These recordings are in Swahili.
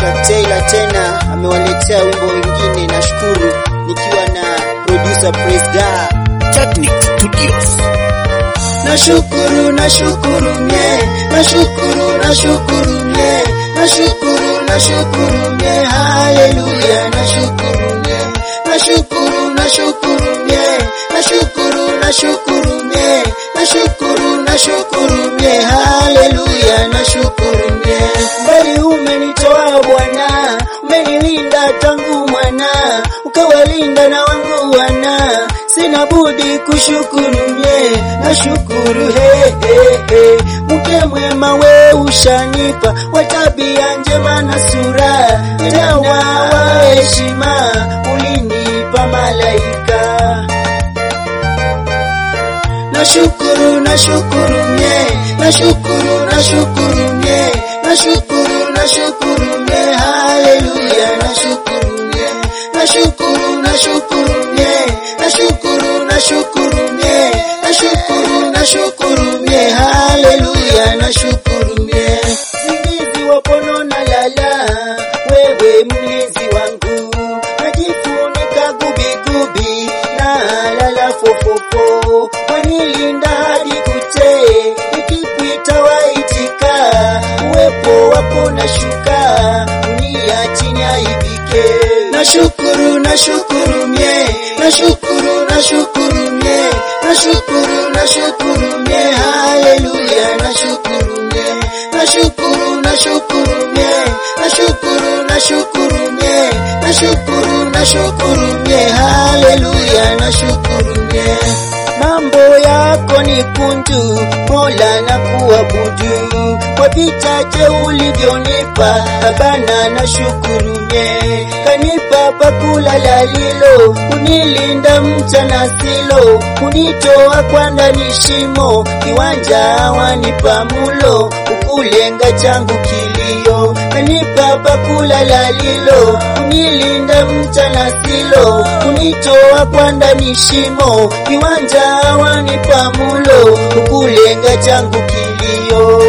Shak Taylor tena amewaletea wimbo wengine, nashukuru nikiwa na producer Presda Technic Studios. Nashukuru, nashukuru mie, nashukuru, nashukuru mie, nashukuru, nashukuru mie, haleluya, nashukuru mie, nashukuru, nashukuru mie, nashukuru, nashukuru mie, nashukuru, nashukuru mie, haleluya, nashukuru mie. Mbali umenitoa Bwana, umenilinda tangu mwana, ukawalinda na wangu wana, sina budi kushukuru mie, nashukuru he he he. Mke mwema we ushanipa, wa tabia njema na sura, tena wa heshima, ulinipa malaika nashukuru nashukuru mie nashukuru nashukuru mie nashukuru nashukuru mie haleluya nashukuru mie nashukuru nashukuru mie nashukuru nashukuru mie nashukuru nashukuru mie haleluya nashukuru mie zingizi wapono na lala wewe mlinzi wangu najifunika gubigubi na lala fofofo wanilinda hadi kuche nikikuita waitika uwepo wako na shuka unia chini aibike nashukuru nashukuru mie nashukuru nashukuru mie nashukuru nashukuru mie haleluya nashukuru mie nashukuru nashukuru mie nashukuru nashukuru mie nashukuru nashukuru mie haleluya nashukuru mie mambo yako ni kunju mola na kuabudu kwa vichache ulivyonipa abana na shukuru mie kanipa pakula lalilo kunilinda mchana silo kunitoa kwa ndani shimo kiwanja wanipa mulo ukulenga changu kilio kanipa pakula lalilo kunilinda mchana silo kunitoa kwa ndani shimo kiwanja wanipa mulo ukulenga changu kilio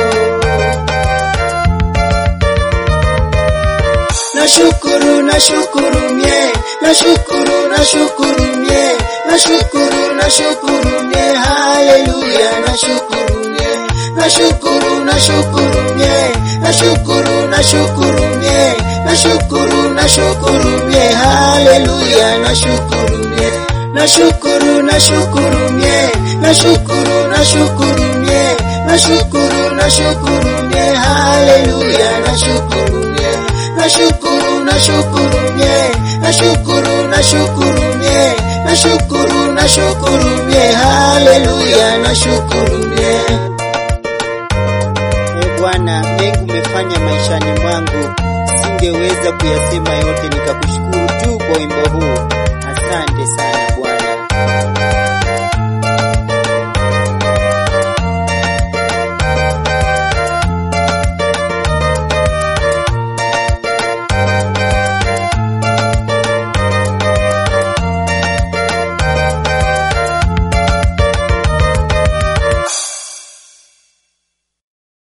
nashukuru nashukuru mie nashukuru nashukuru mie nashukuru nashukuru mie haleluya nashukuru mie nashukuru nashukuru mie nashukuru nashukuru mie nashukuru nashukuru mie haleluya nashukuru mie nashukuru nashukuru mie nashukuru nashukuru mie nashukuru nashukuru mie haleluya nashukuru mie nashukuru nashukuru mie nashukuru nashukuru mie nashukuru nashukuru mie haleluya nashukuru mie e bwana mengi umefanya maishani mwangu singeweza kuyasema yote nikakushukuru tu kwa wimbo huu asante sana